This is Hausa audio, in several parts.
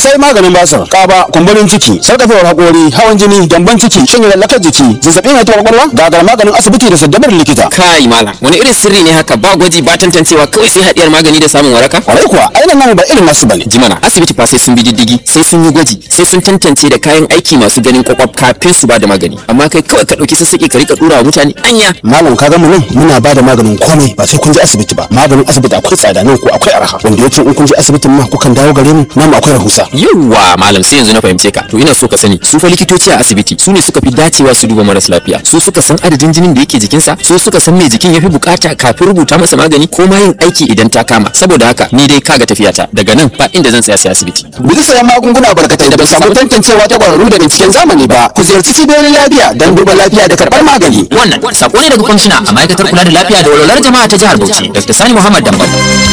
sai maganin basir kaba kumburin ciki sarkafewar hakori hawan jini gyamban ciki shin lallakar jiki zazzabin haihuwar kwakwalwa gagar maganin asibiti da saddabar likita kai malam wani irin sirri ne haka ba gwaji ba tantancewa kawai sai hadiyar magani da samun waraka kwarai kuwa ainihin nan ba irin nasu bane jimana asibiti fa sai sun bi diddigi sai sun yi gwaji sai sun tantance da kayan aiki masu ganin kwakwaf kafin su ba da magani amma kai kawai ka dauki sassaƙi ka rika dura wa mutane anya malam ka mu nan muna ba da maganin komai ba sai kun je asibiti ba maganin asibiti akwai tsada nan ko akwai arha wanda yake in kun je asibitin ma kukan dawo gare mu nan akwai rahusa yawwa malam sai yanzu na fahimce ka to ina so ka sani su fa likitoci a asibiti su ne suka fi dacewa su duba maras lafiya su suka san adadin jinin da yake jikinsa su suka san me jikin yafi bukata kafin rubuta masa magani ko ma yin aiki idan ta kama saboda haka ni dai kaga tafiyata daga nan ba inda zan tsaya sai asibiti bisa sayan magunguna barkatai da ba samu tantancewa ta kwararru da binciken zamani ba ku ziyarci cibiyoyin lafiya don duba lafiya da karɓar magani wannan sako ne daga kwamishina a ma'aikatar kula da lafiya da walwalar jama'a ta jihar Bauchi Dr. Sani Muhammad Dambam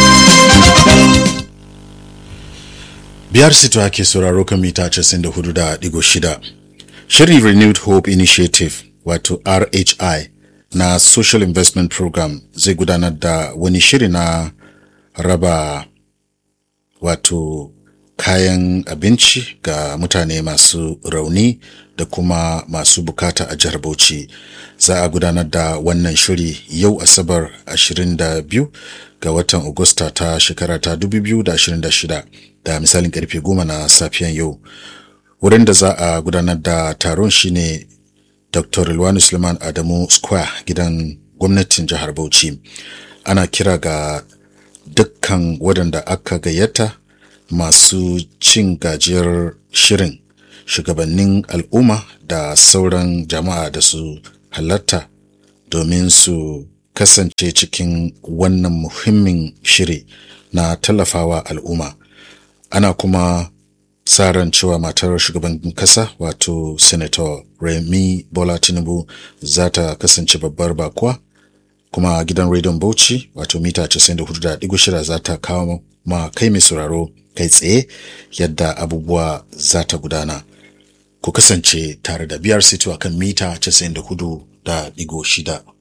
biyar sito ake sauraro kan mita 94.6 shirin renewed hope initiative wato rhi na social investment program zai gudanar da wani shiri na raba wato kayan abinci ga mutane masu rauni da kuma masu bukata a jihar Bauchi. Za a gudanar da wannan shiri yau Asabar 22 ga watan Agusta ta shekara ta 2026 da misalin karfe 10 na safiyan yau. Wurin da za a gudanar da taron shine Dr. Rilwanu Suleiman Adamu Square gidan gwamnatin jihar Bauchi. Ana kira ga dukkan waɗanda aka gayyata masu cin gajiyar shirin shugabannin al'umma da sauran jama'a da su halatta domin su kasance cikin wannan muhimmin shiri na tallafawa al'umma ana kuma sa ran cewa matar shugaban kasa wato senator remi bola tinubu za ta kasance babbar bakuwa kuma gidan rediyon bauchi wato mita 94.6 za ta kawo ma kai mai sauraro kai tsaye yadda abubuwa za ta gudana ku kasance tare da biyar sito akan mita 94.6